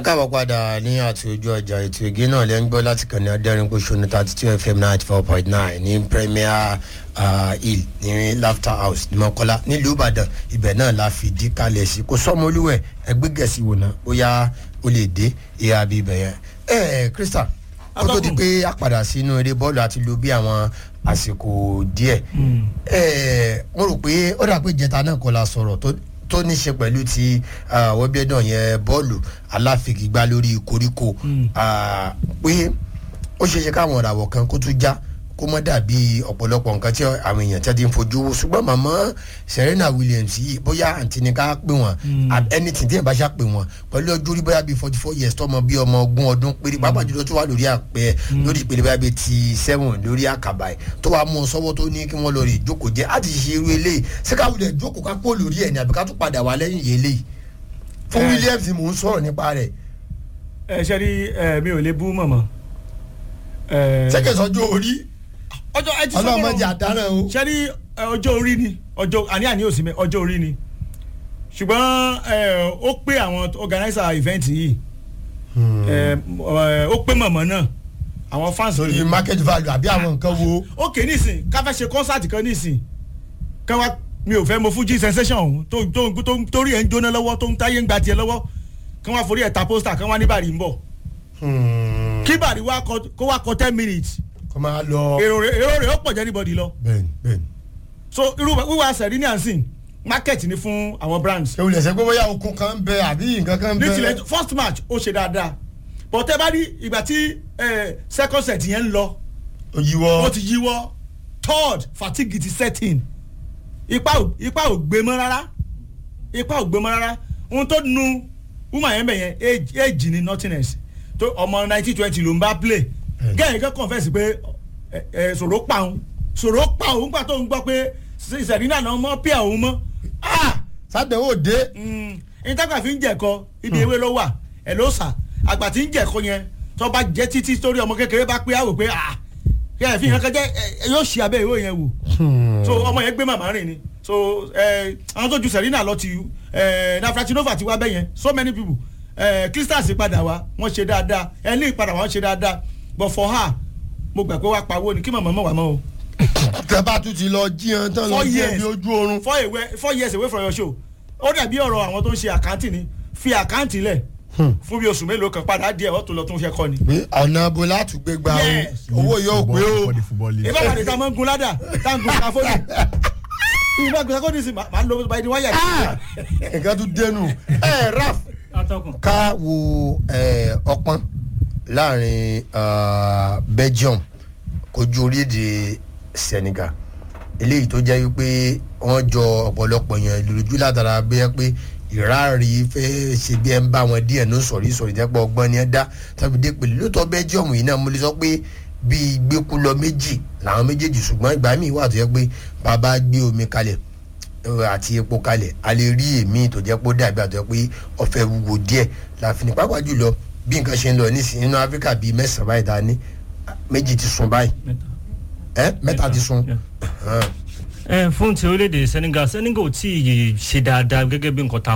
káàbọ̀ padà ní àti ojú ọjà ètò ìgé náà lẹ́ ń gbọ́ láti kàn ní adẹ́rìnpọ̀ṣọ́nù thirty two fm ninety four point nine ní premier hill ní laughter house ní mọ́kọ́lá nílùú ìbàdàn ibẹ̀ náà la fìdí kalẹ̀ sí kò sọ́mọlúwẹ̀ ẹgbẹ́ gẹ̀ẹ́sì wò ná bóyá ó lè dé ìhà bíi ibẹ̀ yẹn. ẹ ẹ krista kó tó di pé a padà sínú eré bọ́ọ̀lù àti lo bí àwọn àsìkò díẹ̀ ẹ mo rò pé ó dà pé ìjẹta náà kọ́ la sọ̀rọ̀ tó tó ní ṣe pẹ̀lú ti wẹ́bíẹ́dàn yẹn bọ́ọ̀lù aláfigigbá lórí koríko pé ó ṣeé ṣe káwọn ìràwọ̀ kan kó tún já kó mọ́ dàbí ọ̀pọ̀lọpọ̀ nǹkan tí àwọn èèyàn tí a ti ń fojú wo ṣùgbọ́n màmá serena williams yìí bóyá àǹtí ni ká pè wọ́n anything tí yẹn bá ṣá pè wọ́n pẹ̀lú ọjọ́ orí bóyá bíi forty four years tọmọ bíi ọmọ ogún ọdún péré pàápàá jùlọ tó wà lórí àpẹ lórí ìpele bóyá bíi ti seven lórí àkàbà ẹ̀ tó wàá mú ọ sọ́wọ́ tó ní kí wọ́n lọ rè jókòó jẹ́ àti ṣe irú eléyìí ṣé ká wulẹ̀ jókòó ká pọ̀ lórí ẹ̀ ní àbí ká tún padà wá lẹ́yìn yìí eléyìí fún williams mò ń sọ̀rọ̀ nípa rẹ̀. ẹ ṣe rí mi ò lè bú mọ̀mọ́. ṣẹ́kẹ̀sọ́jọ́ orí ọjọ́ ẹ ti sọ ọlọ́mọdé àdáràn o. ṣe rí ọjọ́ orí ni ọjọ́ àní àní òsì mẹ́ ọjọ́ orí ni ṣùgbọ́n ó pé àwọn organizer event yìí ó pé mọ̀mọ́ náà àwọn fans. lórí market value àbí àwọn nǹkan wo. ok nísìn ká fẹ́ ṣe concert kan nísìn ká wá mi ò fẹ́ mo fuji sensation ọ̀hún tó tó tó torí ẹ̀ ń jóná lọ́wọ́ tó ń táyé ń gba tiẹ̀ lọ́wọ́ kí wọ́n forí ẹ̀ ta poster kí wọ́n ní bàrí ń bọ̀ kí bàrí kó wá kọ ten minutes kó máa lọ. èrò rẹ̀ èrò rẹ̀ ó pọ̀ jẹ́ anybody lọ. bẹẹni bẹẹni. so irú wíwá sẹ̀rí ní ànsìn market ni fún àwọn brands. ewu lẹsẹ pé bóyá okun kan ń bẹ àbí nǹkan kan ń bẹ. ní tilẹ̀ first match ó ṣe dáadáa but tẹ́ bá rí ìgbà tí second set yẹn ń lọ. ó yíwọ́. ó ti yíwọ́ third fatigue ti set in ipa ò ipa ò gbé mọ́ rárá ipa ò gbé mọ́ rárá ohun tó nu woman yẹn bẹ̀ yẹn age ni nothingness tó ọmọ nineteen twenty ló ń bá play gẹ́gẹ́ kan confess pé sòrò pa òun sòrò pa òun gbà tó ń gbọ́ pé sẹ̀rínà náà mọ́ pí àwọn mọ́. sádẹ̀wò dé. ìtàgbà fi ń jẹ̀kọ ibi ewé ló wà ẹ̀ ló sà àgbà tí ń jẹ̀kọ yẹn tó bá jẹ́ títí torí ọmọ kékeré bá pé àwò pé kẹ́ fi hàn kẹ́jẹ́ yóò ṣe abẹ́ ìwé yẹn wò. so ọmọ yẹn gbé màmá rìn ni so àwọn tó ju sẹ̀rínà lọ ti nafratinova ti wá bẹ́ yẹn so many people crystals padà wá wọ́n ṣe dáadáa ẹni ìpadà wọ́n ṣe dáadáa but for her mo gbà pé wàá pawó ni kí màmá mọ̀ wá mọ́ o. tẹ́bá tún ti lọ jíyan tán lọ jíyan bí ojú oorun. four years four years away from your show ó dàbí ọ̀rọ̀ àwọn tó ń ṣe àkáǹtì ni fi àkáǹtì lẹ̀ fún bí oṣù mélòó kan padà díẹ̀ wọ́n tó lọ tó ń fẹ́ kọ́ ni. pé ọ̀nà bo láti gbé gba owó yóò pé o. ìbá wà ní ta máa ń gun ládà tá ń gun káfóònù ìbá gun káfóònù sí máa ń lo báyìí ní wáyà. nǹkan tún dẹnu ẹ raf ká wo ọpọ́n láàrin belgium kojú orílẹ̀-èdè senegal eléyìí tó jẹ́ wípé wọ́n jọ ọ̀pọ̀lọpọ̀ yẹn lójú látara bẹ́ẹ̀ pé ìráàrí fẹ́ ṣe bí ẹ ń bá wọn díẹ̀ ní sọ̀rí sọ̀rí jẹ́pọ̀ ọgbọ́n ni ẹ dá tàbí dé pèlè lóòótọ́ belgium yìí náà mo lè sọ pé bíi gbẹ́kú lọ méjì làwọn méjèèjì ṣùgbọ́n ìgbà míì wà tó yẹ pé bàbá gbé omi kalẹ̀ àti epo kalẹ̀ a lè rí èmi tó jẹ́ pé ó dàbí àtọ́ pé ọ̀fẹ́ wúwo díẹ̀ láàfin pàápàá jùlọ bí nǹkan ṣe ń lọ nísìnyí nínú áfíríkà bíi mẹ́sàn-án báyìí dání méjì ti sun báyìí ẹ mẹ́ta ti sun. ẹ fún ti orílẹ̀-èdè senegal senegal ò tí ì ṣe dáadáa gẹ́gẹ́ bí nǹkan tá